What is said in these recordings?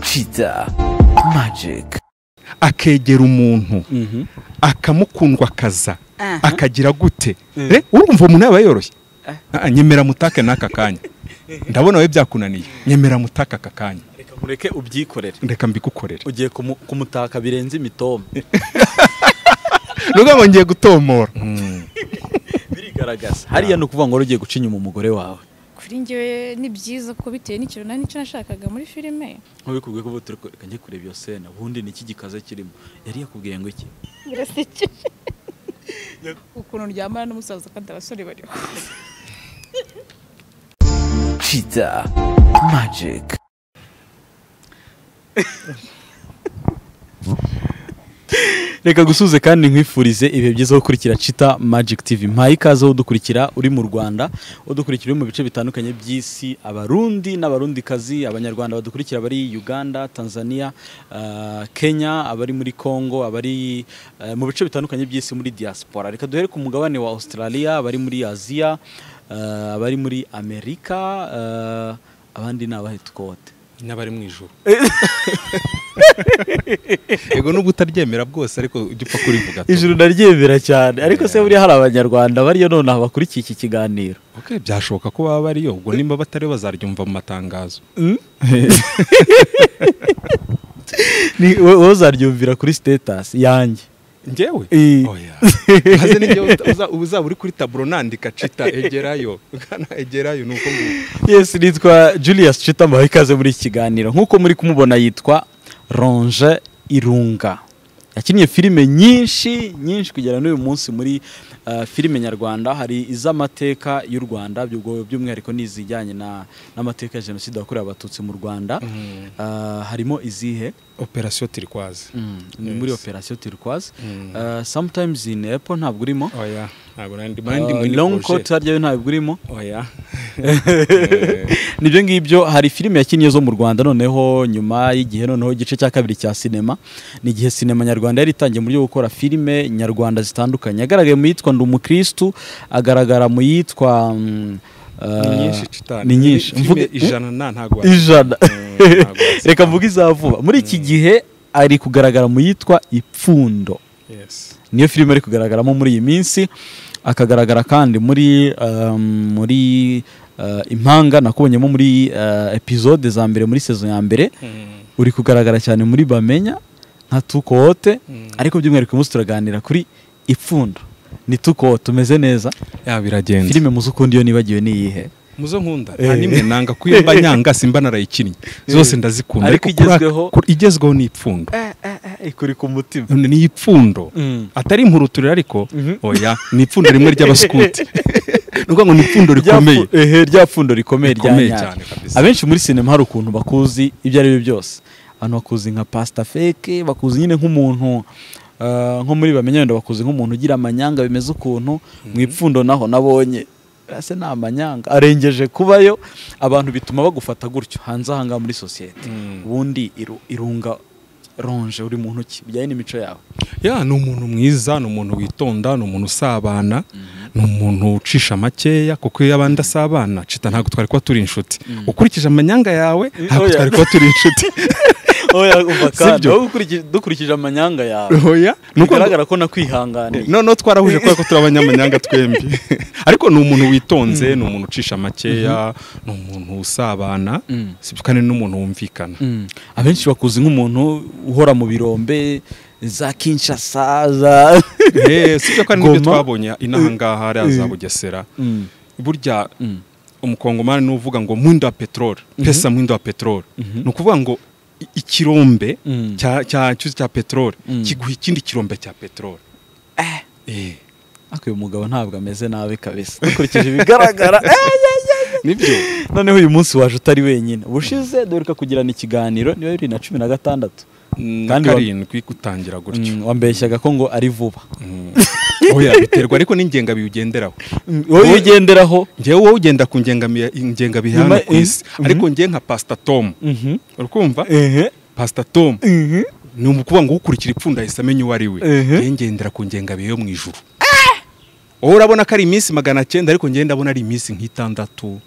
kiza magic akegera umuntu akamukundwa akaza akagira gute re urumva umuntu yaba yoroshye Ah, nyemera mutake n'aka kanya ndabona wowe byakunaniye nyemera mutake aka kanya reka mureke ubyikorere reka mbigukorere ugiye kumu- kumutaka birenze imitoma nukuvuga ngo ngiye gutomora birigaragaza hariya ni ukuvuga ngo wari ugiye guca inyuma umugore wawe kuri njyewe ni byiza ko bitewe n'ikintu nta n'icyo nashakaga muri filime ntubikubwiye ko ubu turi ku- reka njye kureba iyo sena ubundi ni iki gikaze kirimo yari yakubwiye ngo iki birasekeje ukuntu ryamara n'umusaza kandi abasore bariho kiza magic reka gusuze kandi nkwifurize ibihe byiza wo gukurikira cita magic tv mpaye ikaze udukurikira uri mu rwanda udukurikira uri mu bice bitandukanye by'isi abarundi n'abarundikazi abanyarwanda badukurikira abari uganda tanzania ah, kenya abari muri congo abari eh, mu bice bitandukanye by'isi muri diaspora reka duhere ku mugabane wa australia abari muri aziya ah, abari muri amerika ah, abandi ni abahe twote n'abari mu ijoro yego nubwo utaryemera bwose ariko ujya upfa kurivuga ijuru naryemera cyane ariko se buriya hari abanyarwanda bariyo nonaha bakurikiye iki kiganiro okay, byashoboka ko baba bariyo ubwo nimba batari bazaryumva mu matangazo Ni- wo- wowe uzaryumvira kuri status yanjye njyewe Eh. oya maze ni njyewe uta- uza- uzaba uri kuri taburo nandika cita egerayo kana egerayo nuko nguko yes nitwa julius cita mbahaye ikaze muri iki kiganiro nk'uko muri kumubona yitwa ronje irunga yakinnye filime nyinshi nyinshi kugera n'uyu munsi muri uh, filime nyarwanda hari iz'amateka y'u rwanda by'ubwo- by'umwihariko n'izijyanye na- n'amateka ya jenoside yakorewe abatutsi mu rwanda Uh, harimo izihe operasiyo tirikwazi ni muri operasiyo turquoise Mm. Uh, sometimes in apple ntabwo urimo oya ntabwo nari ndimo Uh, nari muri long projet. coat harya yo ntabwo urimo oya nibyo ngibyo hari filime yakinnye zo mu rwanda noneho nyuma y'igihe noneho igice cya kabiri cya sinema ni igihe sinema nyarwanda yari itangiye mu buryo bwo gukora filime nyarwanda zitandukanye yagaragaye mu yitwa ndi umukirisitu agaragara mu yitwa mm, ni uh, nyinshi citani ni nyinshi Mvuge- ijana na ntabwo wazi. ijana Mm, ntabwo wazi. reka mvuge iza vuba muri iki gihe ari kugaragara mu yitwa ipfundo Yes. niyo filime ari kugaragaramo muri iyi minsi akagaragara kandi muri um, muri uh, impanga nakubonyemo muri uh, epizode za mbere muri sezo ya mbere Mm. uri kugaragara cyane muri bamenya nka tukote Mm. ariko by'umwihariko uyu munsi turaganira kuri ipfundo ni tukote umeze neza ya biragenze filime muzi ukundi iyo nibagiwe ni iyihe muzo nkunda nta nimwe nanga kuyo mba nyanga simba narayikinnye zose ndazikunda Ariko kuri aka- igezweho- kuri- igezweho ni ipfundo ikuri ku mutima ni ipfundo Mm. atari impuruturire ariko Mhm. oya ni ipfundo rimwe ry'abaskuti ni ukuvuga ngo ni ipfundo rikomeye rya pfundo rikomeye rya Rikomeye nyaryo cyane kabisa. abenshi muri sinema hari ukuntu bakuzi ibyo ari byo byose abantu bakuzi nka pasita feke bakuzi nyine nk'umuntu eh, nko muri bamenya wenda bakuzi nk'umuntu ugira amanyanga bimeze ukuntu mu ipfundo naho nabonye ese ni amanyanga arengeje kubayo abantu bituma bagufata gutyo hanze aha ngaha muri sosiyete Mm. ubundi iru- irunga ronje uri muntu ki bijyanye n'imico yawe ya ni umuntu mwiza ni umuntu witonda ni umuntu usabana ni umuntu ucisha makeya kuko iyo abandi asabana cita ntabwo twari kuba turi inshuti ukurikije amanyanga yawe ntabwo oya. twari kuba turi inshuti oya umva kandi Sibyo? wowe ukurikije- dukurikije amanyanga yawe oya ni uko ngo- bigaragara ko nakwihanganiye noneho twarahuje kubera ko turi abanyamanyanga twembi ariko ni umuntu witonze ni umuntu ucisha makeya ni umuntu usabana Mm. sibyo kandi ni n'umuntu wumvikana Mm. abenshi bakuzi nk'umuntu uhora mu birombe za kinshasa za Eh, sibyo kandi nibyo Goma. twabonye inaha ngaha hariya za bugesera Mm. burya Mm. umukongomani ni uvuga ngo mwindo wa peteroli pesa mwindo wa peteroli ni ukuvuga ngo i- ikirombe Mm. cya- cya cyuzi cya peteroli Mm. kiguha ikindi kirombe cya peteroli Eh, ariko uyu mugabo ntabwo ameze nabi kabisa dukurikije ibigaragara nibyo noneho uyu munsi waje utari wenyine ubushize duheruka kugirana ikiganiro niba bibiri na cumi na gatandatu Mm, Kandi wa- karindwi gutangira gutyo Mm, wambeshyaga ko ngo ari vuba oya biterwa ariko n'ingengabihe ugenderaho wowe iyo ugenderaho ngewe wowe ugenda ku ngengami- ngengabihe hano Nyuma- ku isi eh, ariko ngewe nka pasita tomu Mhm. uri kumva Ehe. pasita tomu Mhm. ni ukuvuga ngo ukurikira ipfundo ahise amenya uwo ari we Ehe. ngewe ngendera ku ngengabihe yo mu ijuru wowe urabona ko ari iminsi magana cyenda ariko ngewe ndabona ari iminsi nk'itandatu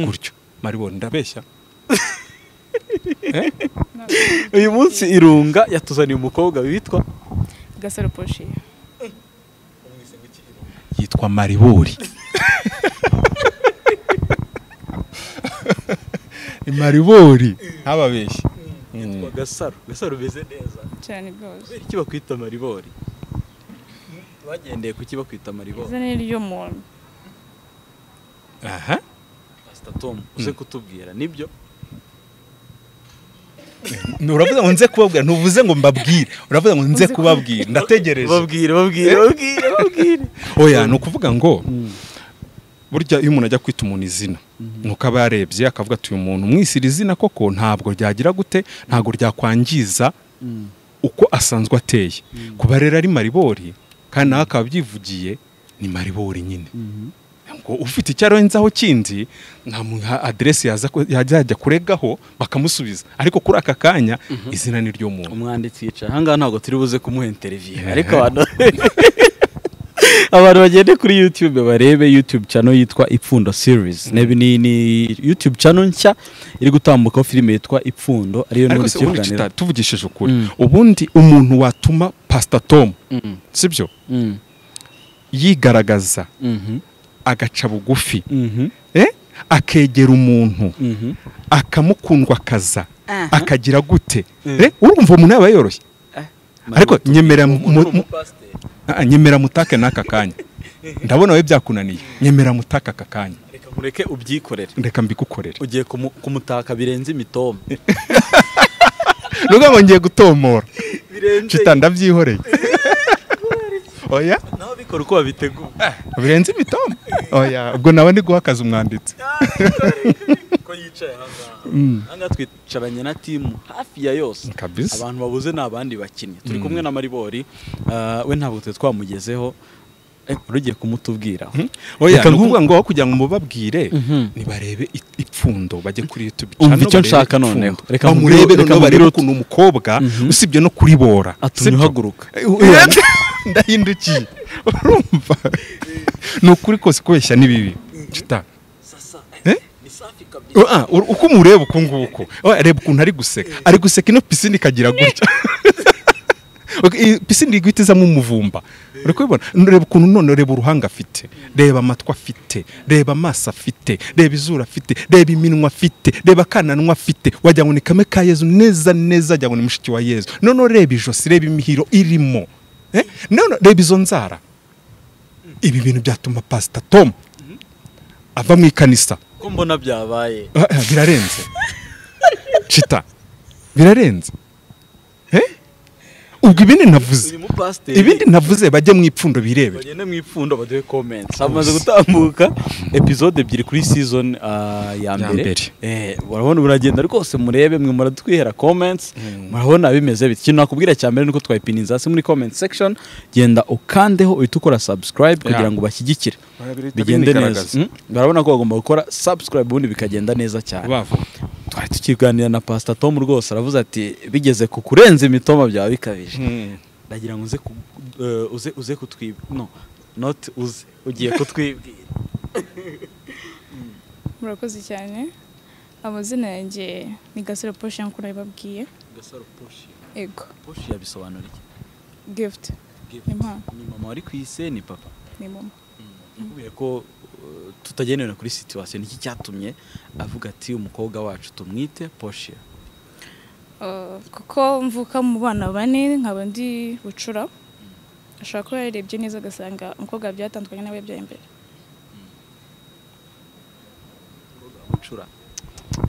gutyo maribona ndabeshya uyu munsi irunga yatuzaniye umukobwa witwa gasaro poshi yitwa maribori maribori ntababeshye yitwa gasaro gasaro umeze neza cyane rwose kubera iki bakwita maribori bagendeye ku bakwita maribori izina ni ry'umuntu aha pasita tomu uze kutubwira nibyo uravuze ngo nze kubabwira ntuvuze ngo mbabwire uravuze ngo nze Uzi ku- kubabwira ndategereje babwire babwire babwire babwire oya ni ukuvuga ngo burya iyo umuntu ajya kwita umuntu izina ni uko aba yarebye akavuga ati uyu muntu umwisira izina koko ntabwo ryagira gute ntabwo ryakwangiza uko asanzwe ateye kuba rero ari maribori kandi nawe akaba abyivugiye ni maribori nyine ngo ufite icyo arenzaho kindi nta aderesi yajya kuregaho bakamusubiza ariko kuri aka kanya izina ni ryo muntu umwanditsi yicaye ahangaha ntabwo turi buze kumuha interiviyu ariko abantu abantu bagende kuri YouTube barebe YouTube channel yitwa Ipfundo series nebi ni, ni YouTube channel nshya iri gutambukaho filime yitwa Ipfundo ariyo ariko n'uri se ubundi kita kiganiro tuvugishije ukuri Mm. ubundi umuntu watuma pasita tomu sibyo Mm, yigaragaza mhm, agaca bugufi mhm, eh? akegera umuntu mhm. akamukundwa akaza Aha. akagira gute Mm. eh? urumva umuntu yaba yoroshye ariko Marutu. nyemera mu- Umuntu mu- w'umupasiteri. Ah, nyemera mutake n'aka kanya ndabona wowe byakunaniye nyemera mutake aka kanya reka mureke ubyikorere reka mbigukorere ugiye kumu- kumutaka birenze imitoma nuko ngo ngiye gutomora birenze cita ndabyihoreye oya naho bikora uko babiteguye birenze imitoma oya ubwo nawe ndi guha akazi umwanditsi ko yicaye ahangaha ahangaha twicaranye na timu hafi ya yose Kabisa. abantu babuze ni abandi bakinnyi turi kumwe na maribori ah, we ntabwo twe twamugezeho Eh, wari ugiye kumutubwira oya Reka ni nku- ukuvuga ngo aho kugira ngo mubabwire Mhm. nibarebe i- ipfundo bajye kuri youtube Umva channel, icyo barebe nshaka Ipfundo. noneho. Reka bamurebe mubwire- reka noneho barebe mubwire ukuntu umukobwa Mhm. usibye no kuribora atumye sibyo? uhaguruka Eh, oya, ndahindukiye urumva ni ukuri kose kubeshya ni bibi Chita. Eh? Ah, ur- uko umureba uku nguku Oya, reba ukuntu ari guseka ari guseka ino pisine ikagira gutya Ok, iyi pisine iri guhita izamo umuvumba uri kubibona reba ukuntu none reba uruhanga afite reba amatwi afite reba amaso afite reba izuru afite reba iminwa afite reba akananwa afite wagira ngo ni kame ka yezu neza neza wagira ngo ni mushiki wa yezu noneho reba ijosi reba imihiro irimo Eh? none reba izo nzara ibi bintu byatuma pasita tomu ava mu ikanisa ko mbona byabaye Ah, ah, birarenze cita birarenze Eh? ubwo ibindi navuze uyu mupasiteri ibindi navuze bajye mu ipfundo birebere bagende mu ipfundo baduhe komenti hamaze gutambuka epizode ebyiri kuri season ah, ya mbere mbere. Eh, urabona buragenda rwose murebe mwe muradutwihera comments murabona bimeze biti ikintu nakubwira cya mbere nuko twayipininza hasi muri comment section genda ukandeho uhita ukora subscribe kugira ngo bashyigikire Barabirita bigende neza binigaragaza. Mm, barabona ko bagomba gukora subscribe ubundi bikagenda neza cyane bavuga twari tukiganira na pastor tom rwose aravuze ati bigeze ku kurenza imitoma byaba bikabije ndagira ngo uze ku, eh, uze uze kutwib no not uze ugiye kutwibwira murakoze cyane amazina yanjye ni gasaro poshi nk'uko nabibabwiye gasaro poshi ego poshi yabisobanura iki gift Ni mama. ni mama wari ku ise ni papa ni mama nakubwiye ko eh, tutagendera kuri situwasiyo niki cyatumye avuga ati umukobwa wacu tumwite poshi Uh, kuko mvuka mu bana bane nkaba ndi bucura ashobora kuba yarebye neza agasanga umukobwa byatandukanye nawe yabyaye mbere ucura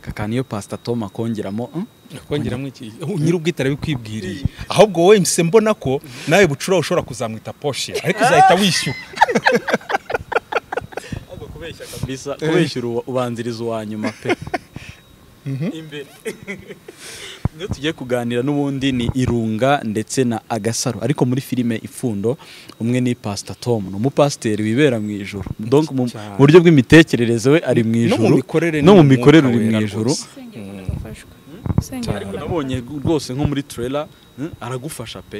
kakana iyo pasita tom akongeramo "Hmm, kongeramo iki nyir'ubwite arabikwibwiriye ahubwo wowe mpise mbona ko nawe bucura ushobora kuzamwita poshe ariko uzahita wishyura kabisa kubeshyura uwa- ubanziriza uwa nyuma pe imbere niyo tugiye kuganira n'ubundi ni irunga ndetse na agasaro ariko muri filime ipfundo umwe ni pasita tom ni umupasiteri wibera mu ijoro Donc, mu mu Cyane. buryo bw'imitekerereze we ari mu ijoro mikorere no ni mu umwuka mikorere uri mu wera ijoro rwose. usengera akunda gufashwa Cyane. usengera Ariko akunda nabonye rwose nko muri trailer hmm, aragufasha pe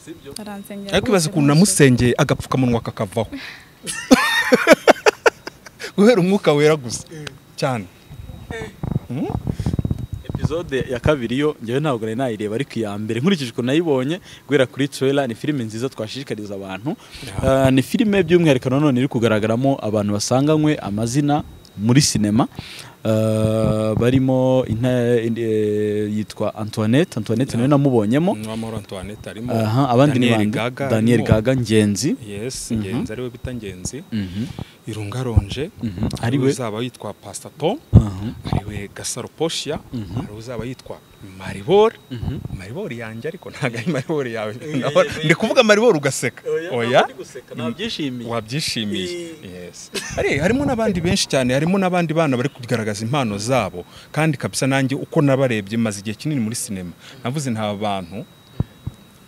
sibyo aransengera ariko ibaze rwose ukuntu rwose. namusengeye agapfukamunwa kakavaho guhera umwuka wera gusa cyane episode ya kabiri yo ngewe ntabwo nari nayireba ariko iya mbere nkurikije ukuntu nayibonye guhera kuri trailer ni filime nziza twashishikariza abantu Ah, ni filime by'umwihariko nanone iri kugaragaramo abantu basanganywe amazina muri sinema Ah, barimo inta- eh, yitwa Antoinette Antoinette nawe namubonyemo Nwamahoro Antoinette arimo Aha, abandi ni Daniel bande Gaga Daniel arimo. Gaga Ngenzi yes Mhm. ngenzi ariwe bita ngenzi Mhm, irungaronje mhm. ari ariwe uzaba yitwa pastor tom Aha, ariwe gasaro poshia Mhm. hari uzaba yitwa maribori mhm. maribori yanjye ariko ntabwo ari maribori yawe Ndabona- ndi kuvuga maribori ugaseka oya nabyishimiye wabyishimiye Eh. yes ari harimo n'abandi benshi cyane harimo n'abandi bana bari kugaragaza impano zabo kandi kabisa nanjye uko nabarebye maze igihe kinini muri sinema navuze nta bantu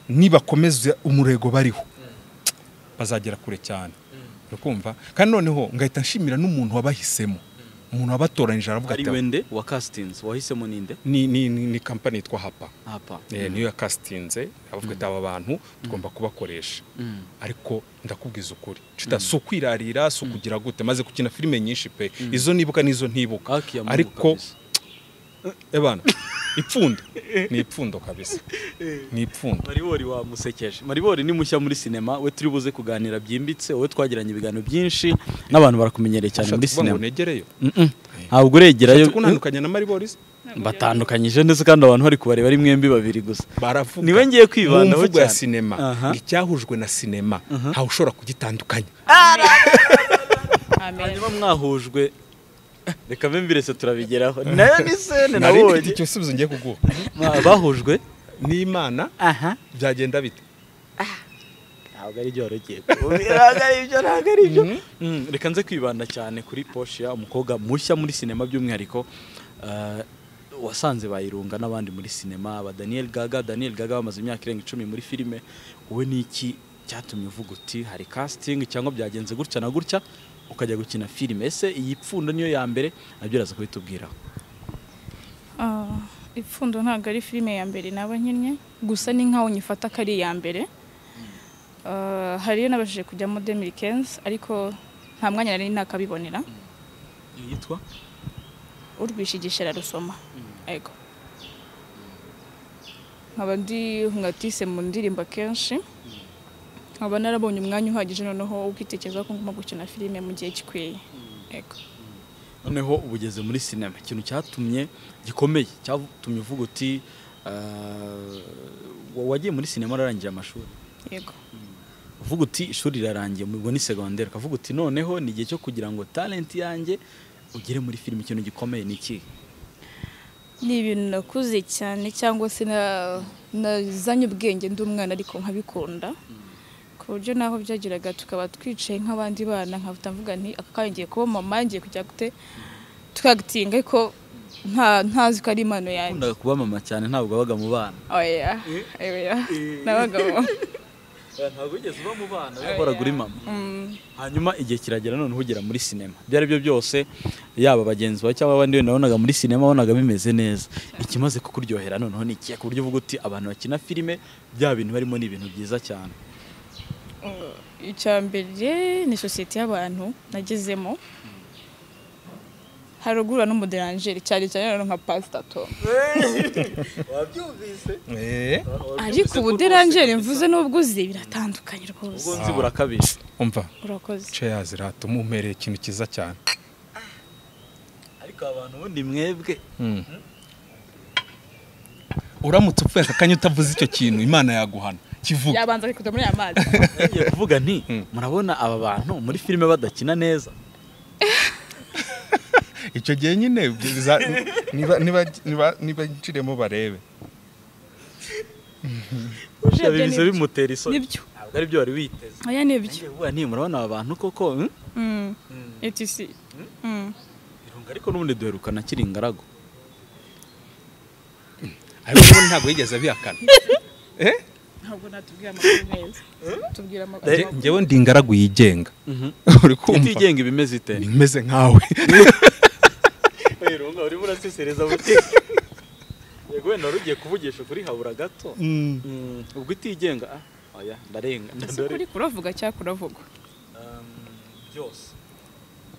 nibakomeza umurego bariho bazagera kure cyane urikumva kandi noneho ngahita nshimira n'umuntu wabahisemo umuntu wabatoranyije aravuga ari ati wende wa castings wahisemo ninde ni ni ni, ni kampani yitwa hapa hapa Eh, niyo yakasitinze aravuga ati aba bantu tugomba kubakoresha Mm. ariko ndakubwiza ukuri Cita, si ukwirarira si ukugira gute maze gukina filime nyinshi pe izo nibuka n'izo ntibuka Haki ya Mungu ariko kabisa. ebana ipfundo ni ipfundo kabisa ni ipfundo maribori wamusekeje maribori ni mushya muri sinema we turi buze kuganira byimbitse wowe twagiranye ibiganiro byinshi n'abantu barakumenyereye cyane muri Ushatse kuvuga ngo sinema negereyo Mm-mm. ntabwo uregerayo Ushatse kuntandukanya na mariborizi batandukanyije ndetse kandi abantu bari kubareba ari mwembi babiri gusa baravuga Niwe ngiye kwibandaho mu mvugo ya cyane. sinema Aha. icyahujwe na sinema ntawe ushobora kugitandukanya amen hanyuma mwahujwe reka mbe mbirese turabigeraho nayo ni sene nari mfite nabonye igisubizo ngiye kuguha Mwa- bahujwe n'imana aha byagenda bite ntabwo ari byo warugiyeko ntabwo ari byo ntabwo ari byo Mm, reka nze kwibanda cyane kuri poshiya umukobwa mushya muri sinema by'umwihariko eh, wasanze bayirunga n'abandi muri sinema aba daniel gaga daniel gaga bamaze imyaka irenga icumi muri filime wowe ni iki cyatumye uvuga uti hari casting cyangwa byagenze gutya na gutya ukajya gukina filime ese iyi pfundo niyo ya mbere nabyo uraza kubitubwiraho Ah, ipfundo ntabwo ari filime ya mbere naba nkinnye gusa ni nkaho nyifata ko ari iya mbere Ah, hari iyo nabashije kujyamo demirikenzi ariko nta mwanya nari nakabibonera yitwa urwishigisha ararusoma yego nkaba ndi nkatise mu ndirimbo akenshi nkaba narabonye umwanya uhagije noneho wo kwitekerezaho ko ngomba gukina filime mu gihe gikwiye yego noneho uba ugeze muri sinema ikintu cyatumye gikomeye cyatumye uvuga uti eh, wa- wagiye muri sinema ararangiye amashuri yego uvuga uti ishuri rirarangiye ubwo ni segonderi ukavuga uti noneho ni igihe cyo kugira ngo talenti yanjye ugere muri filime ikintu gikomeye ni iki ni ibintu nakuze cyane cyangwa se na- nazanye ubwenge ndi umwana ariko nkabikunda ku buryo naho byageraga tukaba twicaye nk'abandi bana nkahita mvuga nti aka kanya ngiye kuba mama ngiye kujya gute tukagitinga ariko nta- ntazi ko ari impano yanjye wakundaga kuba mama cyane ntabwo wabaga mu bana oya oya n'abagabo ntabwo wigeze uba mu bana wahoraga uri mama Mm, hanyuma igihe kiragera noneho ugera muri sinema ibyo ari byo byose yaba bagenzi bawe cyangwa abandi wenda wabonaga muri sinema wabonaga bimeze neza ikimaze kukuryohera noneho ni ikihe ku buryo uvuga uti abantu bakina filime bya bintu barimo ni ibintu byiza cyane icya mbere ni sosiyete y'abantu nagezemo haruguru no muderanjeri cyane cyane noneho nka pasitato Eh, ariko ubuderanjeri mvuze n'ubwo uzi biratandukanye ubwo rwose nzi burakabije umva urakoze cheers ratuma umpereye ikintu cyiza cyane ariko abantu ubundi mwebwe uramutse upfuye aka kanya utavuze icyo kintu imana yaguhana kivuga yabanza akikuta muri aya mazi ngiye kuvuga nti murabona aba bantu muri filime badakina neza icyo gihe nyine biza- niba niba niba- niba nciremo barebe urebye biza bimutera isoni nibyo ntabwo ari byo wari witeze aya nibyo ngiye kuvuga nti murabona aba bantu koko hmm? Mm. etc Mm. irunga ariko n'ubundi duherukana akiri ingaragu ariko ubundi ntabwo yigeze abihakana ntabwo natubwira amakuru meza tubwira amakuru Je- njyewe ndi ingaragu yigenga uri kumva itigenga ibimeze ite imeze nkawe irunga urimo urasesereza buti yego wenda wari ugiye kuvugisha ukuri habura gato Mm, ubwo itigenga ah, oya ndarenga ese kuri kuravuga cyangwa kuravugwa Um, byose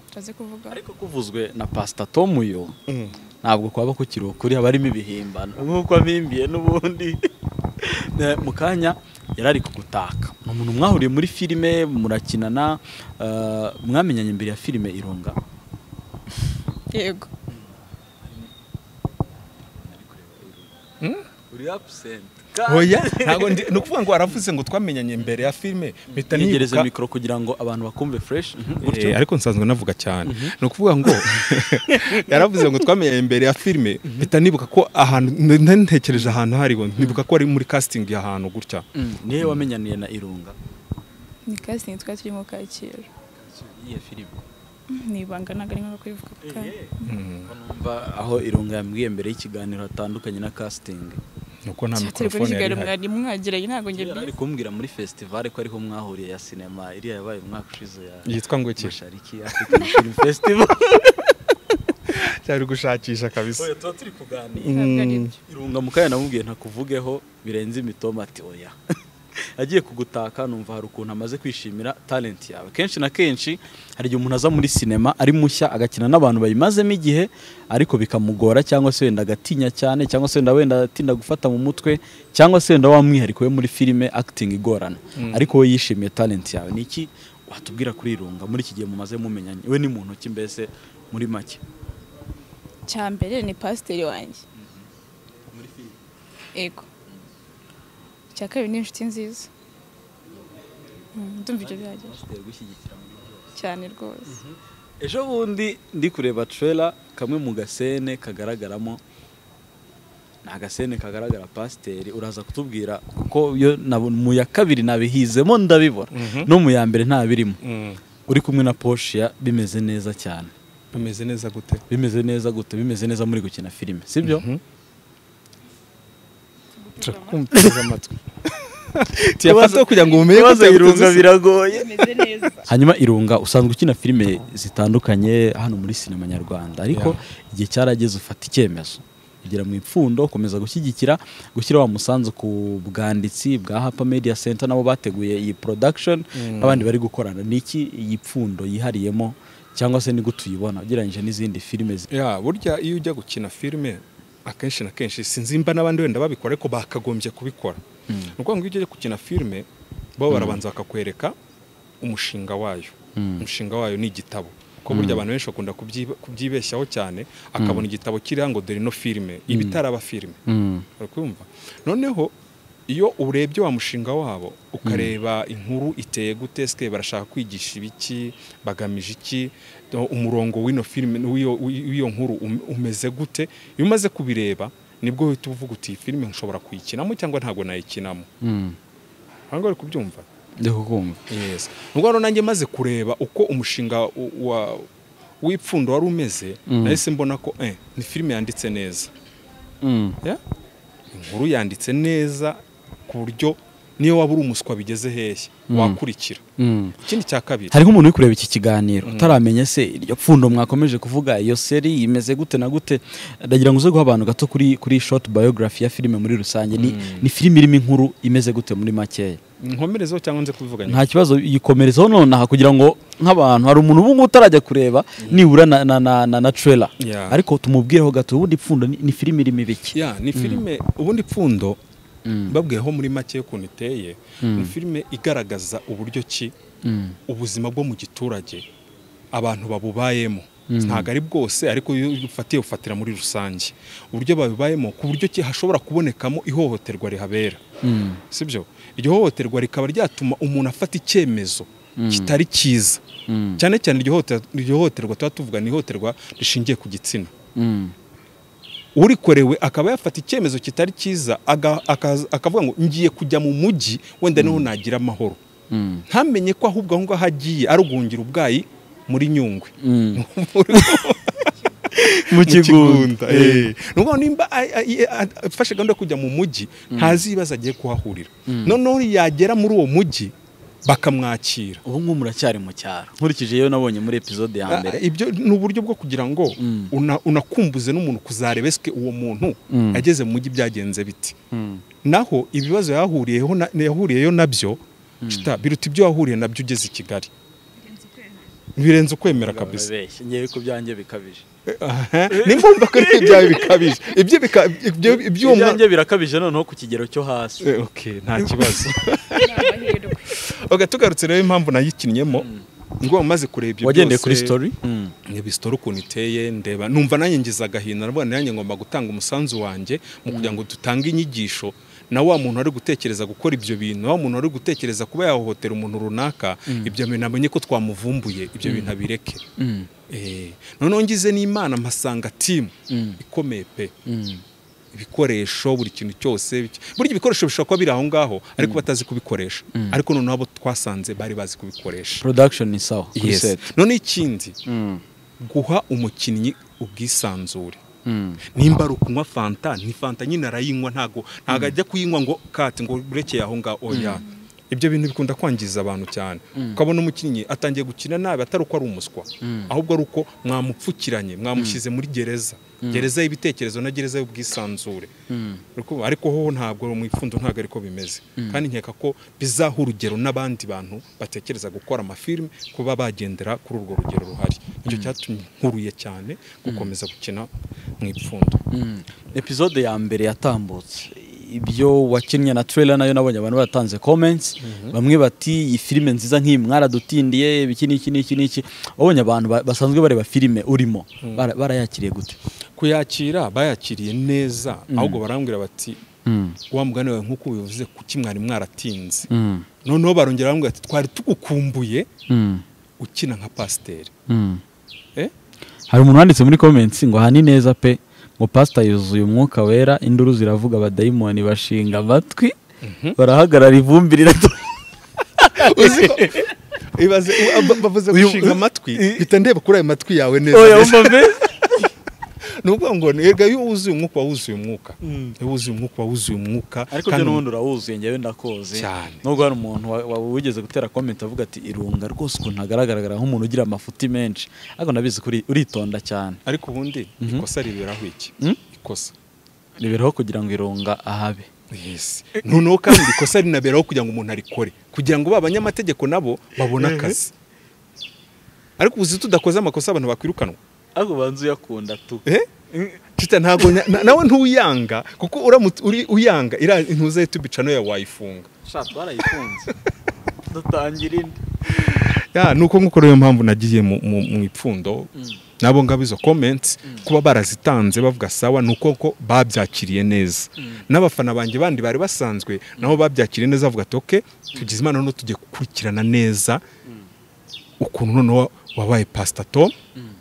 utazi kuvuga ariko kuvuzwe na pasita tomu yo ntabwo kwaba ku kirokori haba harimo ibihimbano nk'uko abimbiye n'ubundi Eh, mu kanya yari ari kugutaka ni umuntu mwahuriye muri filime murakinana eh, mwamenyanye imbere ya filime irunga yego uri abusente oya ntabwo ndi ni ukuvuga ngo waravuze ngo twamenyanye mbere ya filime mpita nigereze nibuka mikoro kugira ngo abantu bakumve fureshi Eh, ariko nsanzwe navuga cyane ni ukuvuga ngo yaravuze ngo twamenye imbere ya filime mpita nibuka ko ahantu nari ntekereje ahantu hariho nibuka ko ari muri casting ahantu gutya niyo wamenyaniye na irunga ni casting twari turimo kacyiru iyo filime nibanga ntabwo ari ngombwa kubivuga ako kanya numva aho irunga yambwiye mbere y'ikiganiro hatandukanye na kasitingi nuko nta cyaterwa mikorofone yari n'ikiganiro ihari mwari mwagiranye ntabwo njye Yari ari kumbwira muri fesitivale ko ariho mwahuriye ya sinema iriya yabaye umwaka ushize ya yitwa ngo iki mashariki african film festival cyari gushakisha kabisa oya tuba turi kuganira ntabwo ari Mm. byo irunga mukanya namubwiye ntakuvugeho birenze imitoma ati oya agiye kugutaka numva hari ukuntu amaze kwishimira talent yawe kenshi na kenshi hari igihe umuntu aza muri sinema ari mushya agakina n'abantu bayimazemo igihe ariko bikamugora cyangwa se wenda agatinya cyane cyangwa se wenda wenda atinda gufata mu mutwe cyangwa se wenda wa mwihariko we muri filime acting igorana ariko we yishimiye talent yawe ni iki watubwira kuri irunga muri iki gihe mumaze mumenyanye we ni mu ntoki mbese muri make cya mbere ni pasiteri wanjye yego icya kabiri ni inshuti nziza Mm, ndumva ibyo bihagije cyane rwose ejo bundi ndi kureba trailer kamwe mu gasene kagaragaramo ni agasene kagaragara pasiteri uraza kutubwira kuko yo nabo- mu ya kabiri nabihizemo ndabibona no mu ya mbere ntabirimo Mm. uri kumwe na poshiya bimeze neza cyane bimeze neza gute bimeze neza gute bimeze neza muri gukina filime sibyo turakumviriza amatwi Ikibazo- tuyafata kugira ngo mumenye ikibazo gute Irunga gute biragoye bimeze neza hanyuma irunga usanzwe ukina filime zitandukanye hano muri sinema nyarwanda ariko igihe cyarageze ufata icyemezo ugera mu ipfundo ukomeza gushyigikira gushyira wa musanzu ku bwanditsi bwa hapa media center nabo bateguye iyi production n'abandi bari gukorana niki iyi pfundo yihariyemo cyangwa se ni gute uyibona ugereranyije n'izindi filime zi- ya burya iyo ujya gukina filime akenshi na kenshi sinzimba n'abandi wenda babikora ariko bakagombye kubikora ni ukuvuga ngo iyo ujya gukina filime bo barabanza bakakwereka umushinga wayo umushinga wayo ni igitabo ko burya abantu benshi bakunda kubyiba- kubyibeshyaho cyane akabona igitabo kiriho ngo dore ino filime iba itaraba filime uri kumva noneho iyo urebye wa mushinga wabo ukareba inkuru iteye gute sike barashaka kwigisha ibiki bagamije iki no, umurongo w'ino filime w'iyo- w'iyo nkuru um- umeze gute iyo umaze kubireba nibwo uhita uvuga uti iyi filime nshobora kuyikinamo cyangwa ntabwo nayikinamo hano uri kubyumva ndi kukumva yes nubwo rero nanjye maze kureba uko umushinga u- wa w'ipfundo wari umeze nahise mbona ko eh, ni filime yanditse neza Ya? inkuru yanditse neza ku buryo niyo waba uri umuswa bigeze hehe wakurikira ikindi cya kabiri hariho umuntu uri kureba iki kiganiro utaramenya se iryo pfundo mwakomeje kuvuga iyo seri imeze gute na gute ndagira ngo uze guha abantu gato kuri kuri short biography ya filime muri rusange ni, ni filime irimo inkuru imeze gute muri makeya nkomerezeho cyangwa nze kubivuga nyuma nta kibazo yikomerezaho nonaha kugira ngo nk'abantu hari umuntu ubu ngubu utarajya kureba nibura na, na, na, na, na trailer Yeah. ariko tumubwireho gato ubundi pfundo ni, ni filime irimo ibiki ya ni filime ubundi pfundo babwiyeho muri make y'ukuntu iteye ni filime igaragaza uburyo ki ubuzima bwo mu giturage abantu babubayemo ntabwo ari bwose ariko iyo ufatiye ufatira muri rusange uburyo babibayemo ku buryo ki hashobora kubonekamo ihohoterwa rihabera sibyo iryo hohoterwa rikaba ryatuma umuntu afata icyemezo kitari cyiza cyane cyane iryo hohoter- iryo hohoterwa tuba tuvuga ni ihohoterwa rishingiye ku gitsina urikorewe akaba yafata icyemezo kitari cyiza aga- akaza- akavuga ngo ngiye kujya mu mujyi wenda niho nagira amahoro ntamenye ko ahubwo aho ngaho agiye arugungira ubwayi muri nyungwe mu Eh. Ni ukuvuga ngo nimba a- a- i- a- afashe gahunda yo kujya mu mujyi ntazi ibibazo agiye kuhahurira noneho yagera muri uwo mujyi bakamwakira ubu ngubu muracyari mu cyaro nkurikije iyo nabonye muri episode ya mbere Ah, ibyo ni uburyo bwo kugira ngo una- unakumbuze n'umuntu kuzarebeswe uwo muntu ageze mu mujyi byagenze biti naho ibibazo yahuriyeho na- yahuriyeyo nabyo cita, biruta ibyo wahuriye nabyo ugeze i kigali birenze ukwemera kabisa Urabeshya, ngewe ko byanjye bikabije ni mvumva ko ariko ibyawe bikabije ibyo bika- ibyo ibyuma ibyanjye birakabije noneho ku kigero cyo hasi Eh, okay nta kibazo ni amahirwe oga tugarutse rero impamvu nayikinnyemo ngo umaze kureba ibyo wagendeye byose, kuri story ndeba isitori ukuntu iteye ndeba numva nanjye ngize agahinda nabona nanjye ngomba gutanga umusanzu wanjye mu kugira ngo dutange inyigisho na wa muntu wari gutekereza gukora ibyo bintu na wa muntu wari gutekereza kuba yahohotera umuntu runaka ibyo bintu amenye ko twamuvumbuye ibyo bintu abireke Mm. Eh, noneho ngize n'imana mpasanga timu ikomeye pe Mm. ibikoresho buri kintu cyose biki- burya ibikoresho bishobora kuba biri aho ngaho ariko batazi kubikoresha ariko noneho abo twasanze bari bazi kubikoresha production ni sawa kuri Yes. set noneho ikindi Mm. guha umukinnyi ubwisanzure Mm. nimba ari ukunywa fanta ni fanta nyine arayinywa ntago ntago ajya kuyinywa ngo kati ngo urekeye aho ngaho oya ibyo bintu bikunda kwangiza abantu cyane ukabona umukinnyi atangiye gukina nabi atari uko ari umuswa ahubwo ari uko mwamupfukiranye mwamushyize muri gereza gereza y'ibitekerezo na gereza y'ubwisanzure Uriko- ariko ho ntabwo mu ipfundo ntabwo ariko bimeze kandi nkeka ko bizaha urugero n'abandi bantu batekereza gukora amafilime kuba bagendera kuri urwo rugero ruhari icyo cyatumye nkuruye cyane gukomeza gukina mu ipfundo Mm. episode ya mbere yatambutse ibyo wakinnye na trailer nayo nabonye abantu baratanze comments bamwe bati iyi filime nziza nk'iyi mwaradutindiye iki n'iki n'iki n'iki wabonye abantu ba- basanzwe bareba filime urimo bara- barayakiriye gute kuyakira bayakiriye neza ahubwo barambwira bati wa mugani wawe nk'uko ubivuze kuki mwari mwaratinze noneho barongera barambwira bati twari tugukumbuye ukina nka pasiteri Eh? hari umuntu wanditse muri comments ngo aha ni neza pe ngo pasita yuzuye umwuka wera induru ziravuga abadayimoni bashinga amatwi barahagarara ivumbi rirato uzi ko ibaze ba- bavuze Uyu- gushinga amatwi mpita ndeba kuri ayo matwi yawe neza neza. ni ukuvuga ngo ni erega iyo wuzuye umwuka uba wuzuye umwuka iyo wuzuye umwuka uba wuzuye umwuka ariko kandi byo n'ubundi urawuzuye njyewe ndakoze Cyane. nubwo hari umuntu wa- wa- wigeze gutera comment avuga ati irunga rwose ukuntu hagaragara nk'umuntu ugira amafuti menshi ariko nabizi ko uri- uritonda cyane ariko ubundi ikosa riberaho iki Mhm. ikosa reberaho kugira ngo irunga ahabe Yes. noneho kandi ikosa rinaberaho kugira ngo umuntu arikore kugira ngo ba banyamategeko nabo babone akazi ariko ubu tudakoze amakosa abantu bakwirukanwa ariko banza uyakunda tu Eh? Tita ntabwo na- na- nawe ntuyanga kuko uramutse uri uyanga iriya intuza yetu bicano ya wayifunga shati barayifunze dutangira indi ya nuko nk'uko rero mpamvu nagiye mu, mu, mu ipfundo nabo ngabo izo comments kuba barazitanze bavuga sawa nuko ko babyakiriye neza n'abafana banjye bandi bari basanzwe nabo babyakiriye neza bavuga ati okay tugize imana no tugiye gukurikirana neza ukuntu noneho wabaye pastor Tom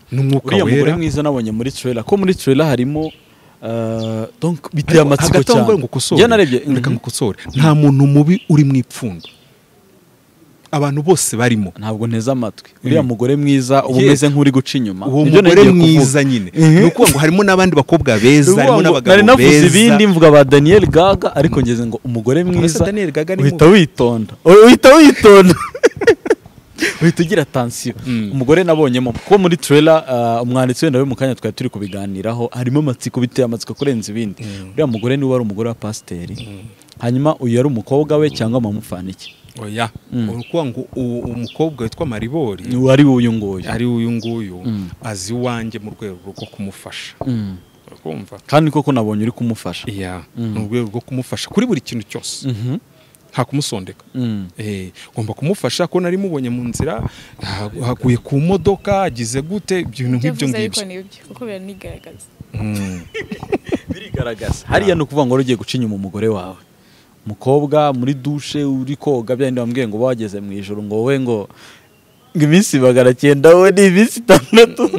n'umwuka uriya mugore wera mwiza nabonye muri trailer ko muri trailer harimo eh, donc biteye Ariko amatsiko hagati aho cyane ngo ngukosore, Njye narebye reka mhm. ngukosore nta muntu mubi uri mu ipfundo abantu bose barimo ntabwo nteze amatwi uriya Mhm. mugore mwiza uba Yes. umeze nk'uri guca inyuma uwo Nibyo mugore nagiye kuvuga. mwiza nyine Mhm. ni ukuvuga ngo harimo n'abandi bakobwa beza Uvuga harimo ngo n'abagabo nari beza navuze ibindi mvuga ba Daniel Gaga ariko ngeze ngo umugore mwiza Daniel Gaga ni uhita witonda uhita witonda uhita ugira atansiyo Mm. umugore nabonyemo kuko muri trailer uh, umwanditsi wenda we mu kanya twari turi kubiganiraho harimo amatsiko biteye amatsiko kurenza ibindi uriya mugore niwe wari umugore wa pasiteri hanyuma uyu yari umukobwa we cyangwa amamufana iki oya ni ukuvuga ngo uwo- uwo mukobwa witwa Maribori wari uyu nguyu ari uyu nguyu Mm. azi iwanjye mu rwego rwo kumufasha Mm. urumva kandi koko nabonye uri kumufasha iya ni urwego rwo kumufasha kuri buri kintu cyose Mhm. nta kumusondeka Mm. Eh, ngomba kumufasha ko nari mubonye mu nzira ha- haguye ku modoka agize gute ibintu ibyo nk'ibyo avuze ariko ngibyo ni ibyo kuko biranigaragaza Mm. birigaragaza hariya ni ukuvuga ngo wari ugiye guca inyuma umugore wawe umukobwa muri dushe uri koga byandi bambwiye ngo uba wageze mu ijoro ngo wowe ngo ngo iminsi magana cyenda wowe ni iminsi itandatu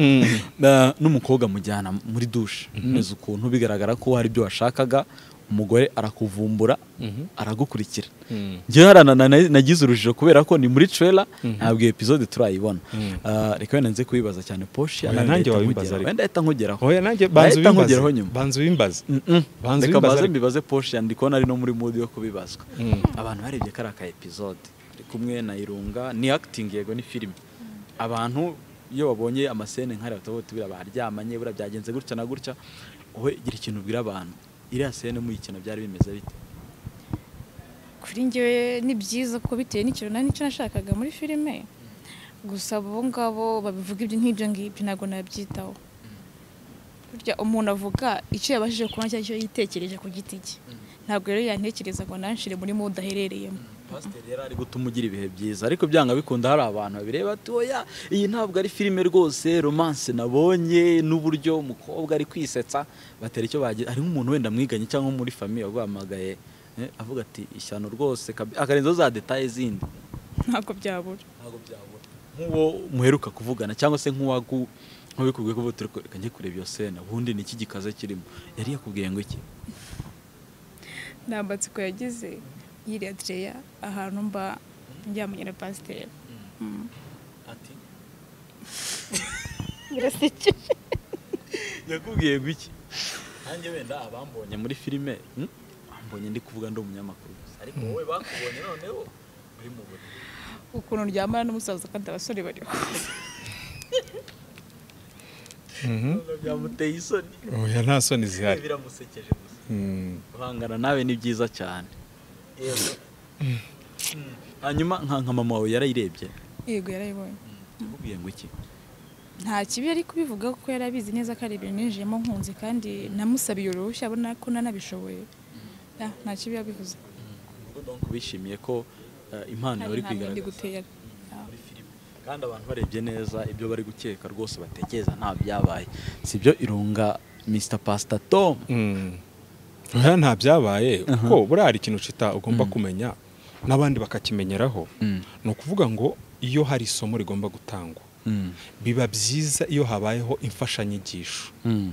Na- n'umukobwa mujyana muri dushe neza ukuntu bigaragara ko hari ibyo washakaga umugore arakuvumbura aragukurikira Mm. njyewe harana na- na- nagize urujijo kubera ko ni muri trailer ntabwo iyo episode turayibona Ah, reka wenda nze kubibaza cyane poshi Oya, nanjye wabibaza ariko. wenda ahita nkugeraho oya nanjye Ahita banza nkugeraho ubimbaze nyuma. banza ubimbaze Mm-mm. Banza reka ubibaza maze ariko. mbibaze poshi yandi kubona ari no muri mudi yo kubibazwa Mm. abantu barebye kari aka episode ari kumwe na irunga ni akitingi yego ni filime abantu iyo babonye amasene nk'ariya bahita bahita buriya baryamanye buriya byagenze gutya na gutya wowe gira ikintu ubwira abantu iriya sene muyikina byari bimeze bite kuri njyewe ni byiza kuko bitewe n'ikintu nari nicyo nashakaga muri filime gusa abo ngabo babivuga ibyo nk'ibyo ngibyo ntabwo nabyitaho burya umuntu avuga icyo yabashije kubona cyangwa icyo yitekereje ku giti cye ntabwo rero yantekereza ngo nanshire muri mu udaherereyemo pasiteri yari ari gutuma ugira ibihe byiza ariko byanga bikunda hari abantu babireba ati oya iyi ntabwo ari filime rwose romanse nabonye n'uburyo umukobwa ari kwisetsa batera icyo bagira harimo umuntu wenda mwiganye cyangwa muri famiye waguhamagaye eh, avuga ati ishyano rwose kabi- akarenzaho za detaye zindi ntabwo byabura ntabwo byabura nk'uwo muheruka kuvugana cyangwa se nk'uwagu nk'ubikubwiye ko turi reka njye kureba iyo sena ubundi ni iki gikaze kirimo yari yakubwiye ngo iki nta matsiko yagize yiri adereya ahantu mba njyamanye na pasiteri ati birasekeje yakubwiye ngo iki nanjye wenda abambonye muri filime hmm? bambonye ndi kuvuga ndi umunyamakuru gusa. ariko wowe bakubonye noneho uri mu buriri ukuntu ryamara n'umusaza kandi abasore bariho Noneho byamuteye isoni oya nta soni zihari biramusekeje gusa Mm. guhangana nawe ni byiza cyane Mm. hanyuma nka nka mama wawe yarayirebye yego yarayibonye yakubwiye ngo iki nta kibi yari kubivuga kuko yari abizi neza ko ari ibintu ninjiyemo nkunze kandi namusabiye uruhushya abona ko nanabishoboye Ah, nta kibi yabivuze ubwo donc bishimiye ko eh, impano Hari bari nta bindi kwigaragaza gutera Ah. muri filime kandi abantu barebye neza ibyo bari gukeka rwose batekereza nta byabaye sibyo irunga Mr Pastor Tom Mm. oya nta byabaye kuko buriya hari ikintu cita ugomba kumenya n'abandi bakakimenyeraho Mm. ni ukuvuga ngo iyo hari isomo rigomba gutangwa Mm. biba byiza iyo habayeho imfashanyigisho Mm.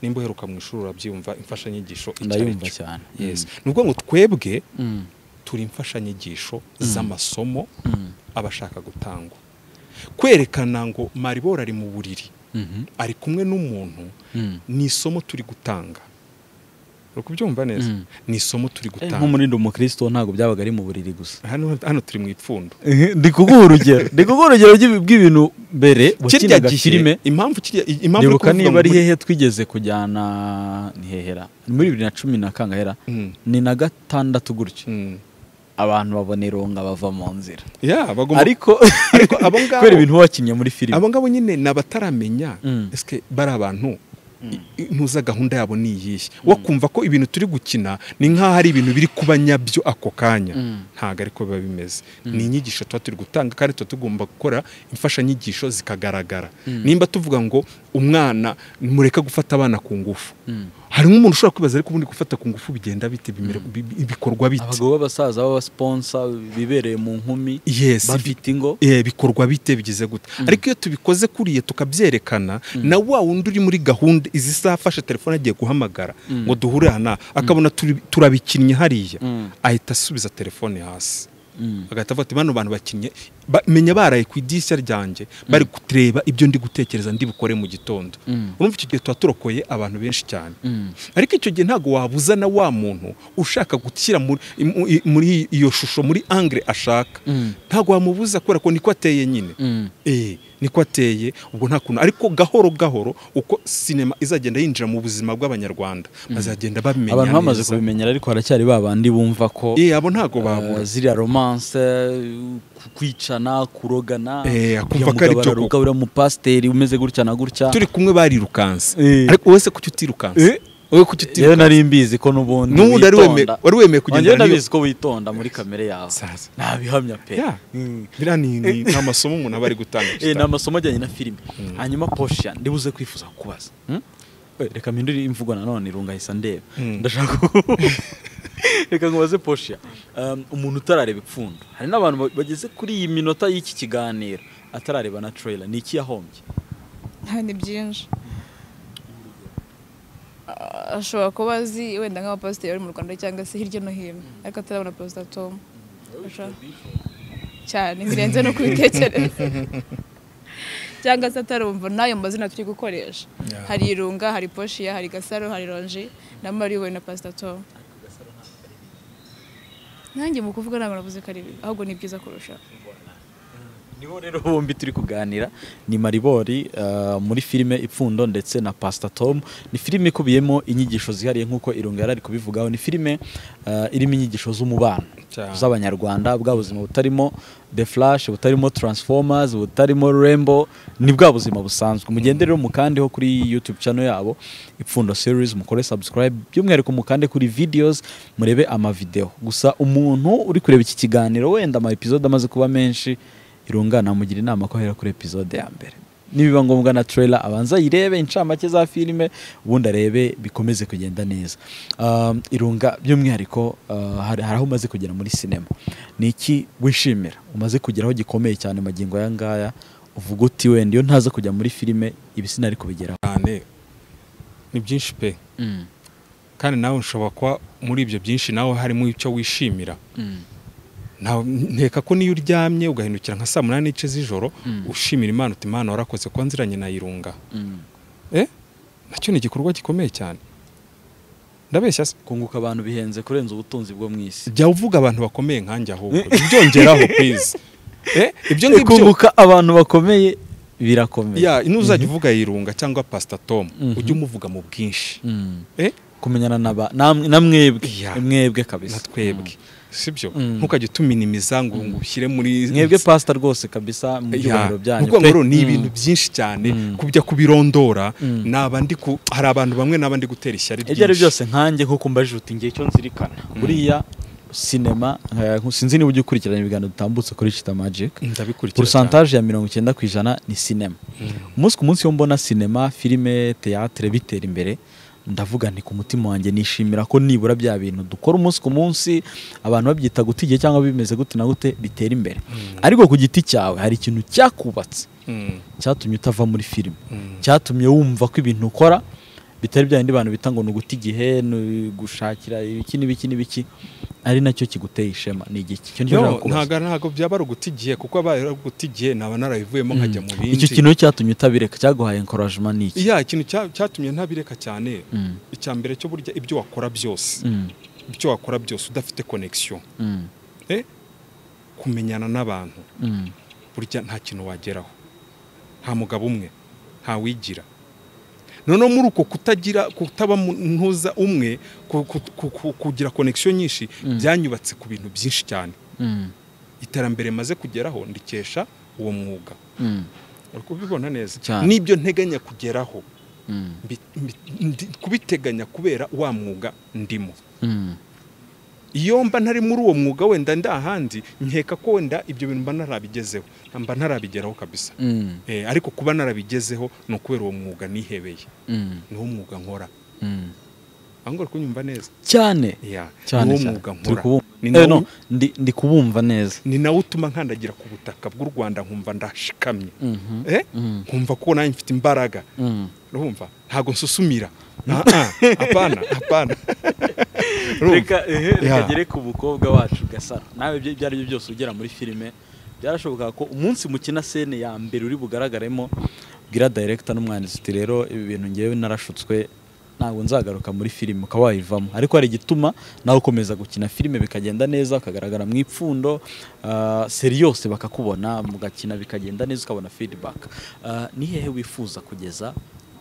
nimba uheruka mu ishuri urabyumva imfashanyigisho icyo ari ndayumva cyo. cyane Yes. ni ukuvuga ngo twebwe Mm. turi imfashanyigisho z'amasomo Mm. aba ashaka gutangwa kwerekana ngo mariboro ari mu buriri Mhm. ari kumwe n'umuntu Mm. ni isomo turi gutanga uri kubyumva neza Mm. ni isomo turi Eh, gutanga nk'umurindi umukristo ntabwo byabaga ari mu buriri gusa hano, hano turi mu ipfundo ndi kuguha urugero ndi kuguha urugero ry'ibi- bw'ibintu mbere kirya wakinaga filime gihe impamvu kirya impamvu uri ndibuka kuvuga niba ngo ari muri- hehe twigeze kujyana ni hehera Ni muri bibiri na cumi na kangahera Mm. ni na gatandatu gutyo Mm. abantu babona irunga bava mu nzira ya bagomba ariko ariko abo ngabo- kubera ibintu wakinnye muri filime abo ngabo nyine ni abataramenya Mm. eske bari abantu ntuza gahunda yabo ni iyihe wo kumva ko ibintu turi gukina ni nk'aho ari ibintu biri kuba nyabyo ako kanya Mm. ntabwo ariko biba bimeze ni inyigisho tuba turi gutanga kandi tuba tugomba gukora imfashanyigisho zikagaragara nimba tuvuga ngo umwana mureka gufata abana ku ngufu Mm. harimo umuntu ushobora kwibaza ariko ubundi gufata ku ngufu bigenda bite bimera- bi- bi- bikorwa bite abagabo b'abasaza b'abasponsa bibereye mu nkumi Yes, bafite ingo Eh, bikorwa bite bigize gute ariko iyo tubikoze kuriya tukabyerekana na wa wundi uri muri gahunda izi saha afashe telefone agiye guhamagara ngo duhure aha n'aha akabona turi- turabikinnye hariya Mm. ahita asubiza telefone hasi Mm. agahita avuga ati bano bantu bakinnye ba- menya baraye ku idirishya ryanjye bari kureba ibyo ndi gutekereza ndi bukore mu gitondo Mm. urumva icyo gihe tuba turokoye abantu benshi cyane Mm. ariko icyo gihe ntabwo wabuza na wa muntu ushaka gushyira muri- mu- i- muri iyo shusho muri angire ashaka Mm. ntabwo wamubuza kubera ko niko ateye nyine Mm. eh niko ateye ubwo nta kuntu ariko gahoro gahoro uko sinema izagenda yinjira mu buzima bw'abanyarwanda bazagenda babimenya abantu bamaze neza. kubimenyera ariko haracyari ba bandi bumva ko eh abo ntabwo eh, babura ziriya romance ku- kwicana kurogana Eh, akumva uriya ko ari mugabo byo araruka, uriya mupasiteri umeze gutya na gutya turi kumwe barirukanse Eh. ariko wowe se kuki utirukanse Eh. wowe kuki yewe utirukanse nari mbizi ko n'ubundi n'ubundi wari wemeye witonda. wari Njyewe wemeye kugendana ndabizi ko witonda muri kamere yawe Sasa. nabihamya pe Ya. Mm. biriya ni ni- ni amasomo umuntu aba ari gutanga Eh, ni amasomo ajyanye na filime hanyuma posha ndibuze kwifuza kukubaza Hmm? Eh, reka mpindure imvugo nanone irunga hisa ndeba Mm. ndashaka ku- reka nkubaze posha Um, umuntu utarareba ipfundo hari n'abantu ba- bageze kuri iyi minota y'iki kiganiro atarareba na trailer ni iki yahombye nta ni byinshi Ah, ashobora kuba azi wenda nk'abapasiteri bari mu rwanda cyangwa se hirya no hino ariko atarabona perezida tom Ashobora- cyane birenze no kubitekereza cyangwa se atarumva n'ayo mazina turi gukoresha hari irunga hari poshiya hari gasaro hari ronji na mariwe na pasita tom nanjye mu kuvuga ntabwo navuze ko ari bibi ahubwo ni byiza kurusha nibo rero bombi turi kuganira ni maribori uh, muri filime ipfundo ndetse na pastor tom ni filime ikubiyemo inyigisho zihariye nk'uko irunga yari ari kubivugaho ni filime uh, irimo inyigisho z'umubano Cyane. z'abanyarwanda bwa buzima butarimo the flash butarimo transformers butarimo rembo ni bwa buzima busanzwe mugende rero mukandeho kuri youtube channel yabo ipfundo series mukore subscribe by'umwihariko mukande kuri videos murebe amavideo gusa umuntu uri kureba iki kiganiro wenda ama episode amaze kuba menshi irunga namugira inama ko ahera kuri episode ya mbere nibiba ngombwa na trailer abanza yirebe incamake za filime ubundi arebe bikomeze kugenda neza Um, irunga by'umwihariko uh, hari hari aho umaze kugera muri sinema ni iki wishimira umaze kugeraho gikomeye cyane magingo aya ngaya uvuga uti wenda iyo ntaza kujya muri filime ibi sinari kubigeraho cyane ni byinshi pe kandi nawe ushobora kuba muri ibyo byinshi nawe harimo icyo wishimira Ntawe- nteka ko niyo uryamye ugahindukira nka saa munani n'ice z'ijoro Mm. ushimira imana uti imana warakoze kuba nziranye na irunga eh nacyo ni igikorwa gikomeye cyane ndabeshya se kunguka abantu bihenze kurenza ubutunzi bwo mu isi jya uvuga abantu bakomeye nkanjye ahubwo byongeraho please eh ibyo ngibyo kunguka abantu bakomeye birakomeye ya ntuzajya uvuga yirunga cyangwa pastor tom Mhm. ujye umuvuga mu bwinshi Mm. eh kumenyana naba namwe- na mwebwe Yeah. mwebwe kabisa na twebwe sibyo Mm. ntukajye utuminimiza ngo ngo ushyire muri mwebwe pasita rwose kabisa mu Ya. byubahiro byanyu Ni ukuvuga ngo pe. rero ni Mm. ibintu byinshi cyane Mm. kubya kubirondora Mm. naba ndi ku hari abantu bamwe naba ndi gutera ishyari ibyo ari ryinshi. byose nkanjye nkuko mbajije uti ngiye icyo nzirikana buriya sinema eh, sinzi niba ujya ukurikirana ibiganiro dutambutse kuri Chita Magic ndabikurikira cyane porosantaje ya mirongo icyenda ku ijana ni sinema umunsi ku munsi iyo mbona sinema filime teyatere bitera imbere ndavuga nti ku mutima wanjye nishimira ko nibura bya bintu dukora umunsi ku munsi abantu babyita gute igihe cyangwa bimeze gute na gute bitera imbere ariko ku giti cyawe hari ikintu cyakubatse Mm. cyatumye utava muri filime Mm. cyatumye wumva ko ibintu ukora bitari bya bindi bantu bita ngo ni uguta igihe ni gushakira ibiki n'ibiki n'ibiki ari nacyo kiguteye ishema ni igiki icyo nicyo No, nshaka kubaza. ntago ntago byaba ari uguta igihe kuko abaye ari uguta igihe naba narabivuyemo nkajya mu bindi icyo kintu cyatumye utabireka cyaguhaye enkorajima ni iki ya ikintu cya- cyatumye ntabireka cyane Mm, icya mbere cyo burya ibyo wakora byose mm, ibyo wakora byose udafite connection mm, eh kumenyana n'abantu mm, burya nta kintu wageraho nta mugabo umwe ntawigira noneho muri uko kutagira kutaba mu- ntuza umwe ku- ku- ku- ku- kugira konegisiyo nyinshi Mm. byanyubatse ku bintu byinshi cyane mm, iterambere maze kugeraho ndikesha uwo mwuga mm, uri kubibona neza Cyane. n'ibyo nteganya kugeraho mm, mbi- mbi- ndi- kubiteganya kubera wa mwuga ndimo mm. iyo mba ntari muri uwo mwuga wenda ndi ahandi nkeka ko wenda ibyo bintu mba ntarabigezeho mba ntarabigeraho kabisa Mm, Eh, ariko kuba narabigezeho ni ukubera uwo mwuga nihebeye mm, niwo mwuga nkora mm. aho ngaho kunyumva neza cyane Yeah, cyane niwo cyane. mwuga Turi nkora kubumva- Ni nawo- Eh, no, ndi- ndi kubumva neza ni nawo utuma nkandagira ku butaka bw'u rwanda nkumva ndashikamye Mhm, Eh? mm, nkumva ko nanjye mfite imbaraga mm. urumva ntabwo nsusumira Ah, ah, apana apana Urumva? reka ehe, reka Yeah. ngere ku mukobwa wacu gasaro nawe ibyo ibyo ari byo byose ugera muri filime byarashoboka ko umunsi mukina sene ya mbere uri bugaragaremo bwira director n'umwanditsi uti rero ibi bintu ngewe narashutswe ntabwo nzagaruka muri filime ukaba wayivamo ariko hari igituma nawe ukomeza gukina filime bikagenda neza ukagaragara mu ipfundo ah, seriyose bakakubona mugakina bikagenda neza ukabona feedback Ah, ni hehe wifuza kugeza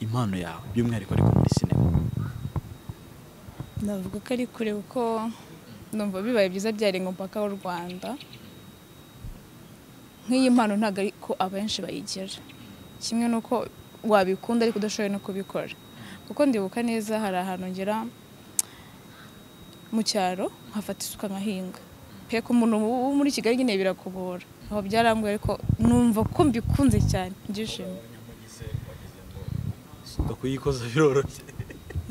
impano yawe by'umwihariko ariko muri sinema navuga ko ari kure kuko numva bibaye byiza byarenga umupaka w'u rwanda nk'iyi mpano ntabwo ari ko abenshi bayigira kimwe n'uko wabikunda ariko udashoboye no kubikora kuko ndibuka neza hari ahantu ngera mu cyaro nkafata isuka nkahinga peka umuntu wo muri kigali nyine birakubora aho byaranguye ariko numva ko mbikunze cyane ndishimye suka kuyikoza biroroshye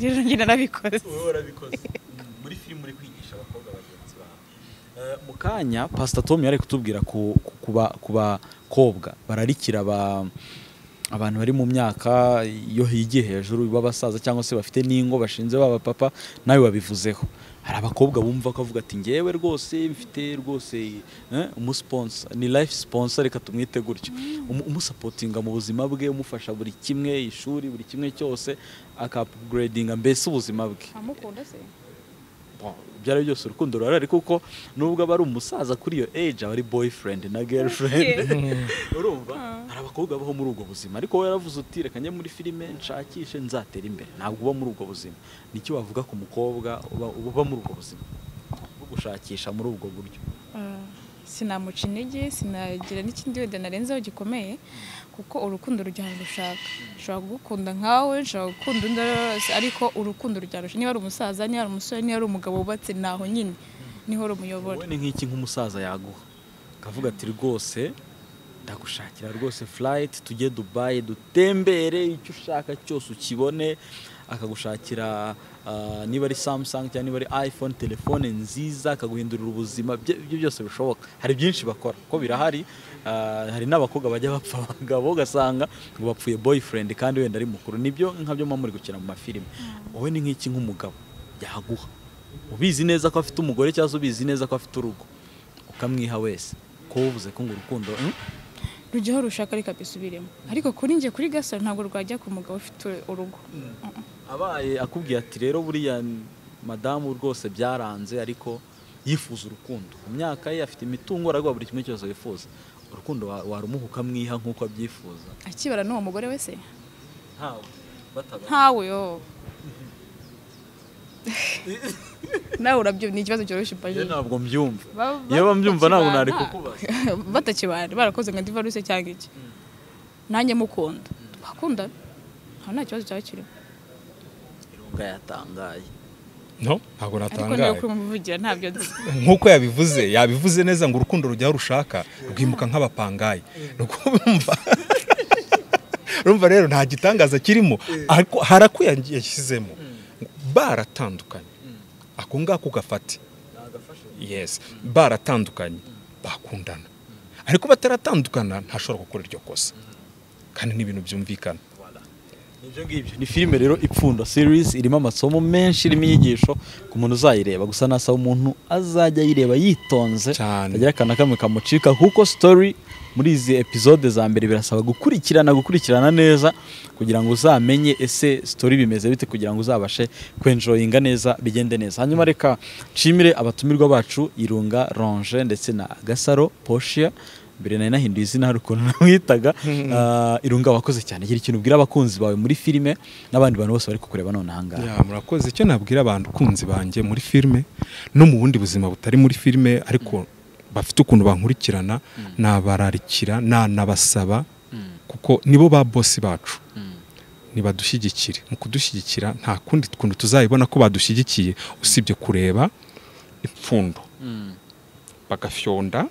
rero njye narabikoze wowe warabikoze muri filime uri kwigisha abakobwa bagenzi bawe Eh, mu kanya pasita tom yari ari kutubwira ku, ku, ku ba- ku bakobwa bararikira ba, abantu bari mu myaka yo higiye hejuru b'abasaza cyangwa se bafite n'ingo bashinze baba papa nawe wabivuzeho hari abakobwa bumva ko avuga ati ngewe rwose mfite rwose eh, umusiponsa ni life sponsor reka tumwite gutyo Umu- umusapotinga mu buzima bwe umufasha buri kimwe ishuri buri kimwe cyose akapuguredinga mbese ubuzima bwe amukunda se Bon, ibyo ari byo byose urukundo ruhari ariko kuko nubwo aba ari umusaza kuri iyo age aba ari boyfriend na girlfriend urumva hari abakobwa baho muri ubwo buzima ariko wowe yaravuze uti reka njye muri filime nshakishe nzatera imbere ntabwo uba muri ubwo buzima nicyo wavuga ku mukobwa uba, uba muri ubwo buzima gushakisha muri ubwo buryo Ah, sinamuca intege sinagira n'ikindi wenda narenzeho gikomeye kuko urukundo rujyana gushaka nshobora kugukunda nkawe nshobora gukunda undi uwo ari we wese ariko urukundo rujyana niba ari umusaza niba ari umusore niba ari umugabo wubatse naho nyine niho rumuyobora wowe ni nk'iki nk'umusaza yaguha akavuga ati rwose ndagushakira rwose furayiti tujye dubayi dutembere icyo ushaka cyose ukibone akagushakira ah, niba ari samusangi cyangwa niba ari ayifone telefone nziza akaguhindurira ubuzima ibyo ibyo byose bishoboka hari byinshi bakora ko birahari ah, hari n'abakobwa bajya bapfa abagabo ugasanga ngo bapfuye boyifurendi kandi wenda ari mukuru nibyo nkabyo muba muri gukina mu mafilime wowe ni nk'iki nk'umugabo yaguha ubizi neza ko afite umugore cyangwa se ubizi neza ko afite urugo ukamwiha wese ko uvuze ko ngo urukundo mm, rujyaho rushaka reka bisubiremo ariko kuri njye kuri gasore ntabwo rwajya ku mugabo ufite urugo abaye akubwiye ati rero buriya madamu rwose byaranze ariko yifuza urukundo mu myaka ye afite imitungo araguha buri kimwe cyose yifuza urukundo wa- warumuha ukamwiha nk'uko abyifuza akibara n'uwo mugore wese ntawe batabaye ntawe yo nawe urabyo ni ikibazo cyoroshye Iyo mbaje ntabwo mbyumva Ba- ba- iyo bambyumva ntabwo nari batakibana. kukubaza batakibana barakoze nka divaruse cyangwa iki nanjye mukunda twakundana nta nta kibazo cyaba kirimo irunga yatangaye no ntabwo ariko niba natangaye kuri muvugira ntabyo nzi nk'uko yabivuze yabivuze neza ngo urukundo rujyaho rushaka rwimuka nk'abapangayi Ni ukumva rumva rero nta gitangaza kirimo ariko hari ako yagiye yashyizemo baratandukanye ako ngako gafate yes baratandukanye bakundana ariko bataratandukana ntashobora gukora iryo kosa kandi ni ibintu byumvikana Nibyo ngibyo ni filime rero ipfundo series irimo amasomo menshi irimo inyigisho ku muntu uzayireba gusa nasaba umuntu azajya ayireba yitonze Cyane. agira akana kamwe kamucika kuko story muri izi episode za mbere birasaba gukurikirana gukurikirana neza kugira ngo uzamenye ese story bimeze bite kugira ngo uzabashe kwenjoyinga neza bigende neza hanyuma reka nshimire abatumirwa bacu Irunga Ronge ndetse na Gasaro Poshia mbere nari nahinduye izina hari ukuntu namwitaga Ah, irunga wakoze cyane gira ikintu ubwira abakunzi bawe muri filime n'abandi bantu bose bari kukureba none ahangaha Ya, murakoze icyo nabwira abantu kunzi banjye muri filime no mu bundi buzima butari muri filime ariko bafite ukuntu bankurikirana nabararikira nanabasaba kuko nibo ba bosi bacu nibadushyigikire mu kudushyigikira nta kundi kuntu tuzayibona ko badushyigikiye usibye kureba ipfundo bagafyonda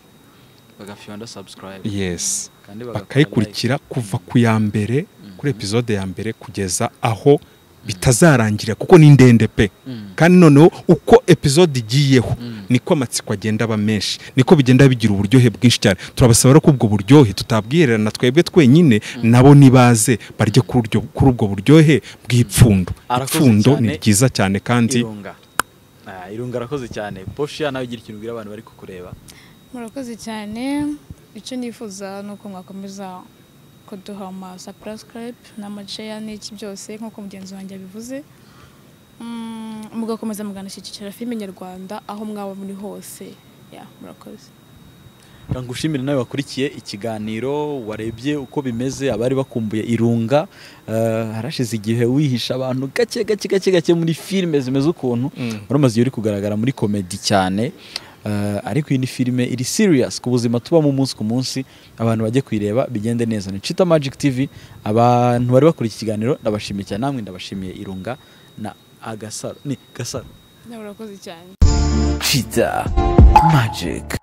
bagafyonda subscribe yes kandi bakayikurikira kuva ku ya mbere kuri epizode ya mbere kugeza aho bitazarangirira kuko ni ndende pe kandi noneho uko epizode igiyeho niko amatsiko agenda aba menshi niko bigenda bigira uburyohe bwinshi cyane turabasaba rero ko ubwo buryohe tutabwihererana twebwe twenyine nabo nibaze barye kuri uryo- kuri ubwo buryohe bw'ipfundo Arakoze ipfundo ni cyane. ryiza cyane kandi irunga Ah, irunga arakoze cyane poshiya nawe gira ikintu ubwira abantu bari kukureba murakoze cyane icyo nifuza ni uko mwakomeza kuduha amasapurasikarepe n'amaceya n'iki byose nk'uko mugenzi wanjye abivuze Mm, mugakomeza muganashyigikira filime nyarwanda aho mwaba muri hose ya murakoze Reka ngushimire nawe wakurikiye ikiganiro warebye uko bimeze abari bakumbuye irunga Eh, harashize igihe wihisha abantu gake gake gake gake muri filime zimeze ukuntu wari umaze igihe uri kugaragara muri komedi cyane Eh, ariko iyi ni filime iri serious ku buzima tubamo umunsi ku munsi abantu bajye kuyireba bigende neza ni Chita Magic TV abantu bari bakurikiye ikiganiro ndabashimiye cyane namwe ndabashimiye irunga na agasaro ni gasaro Ya, murakoze cyane Chita Magic.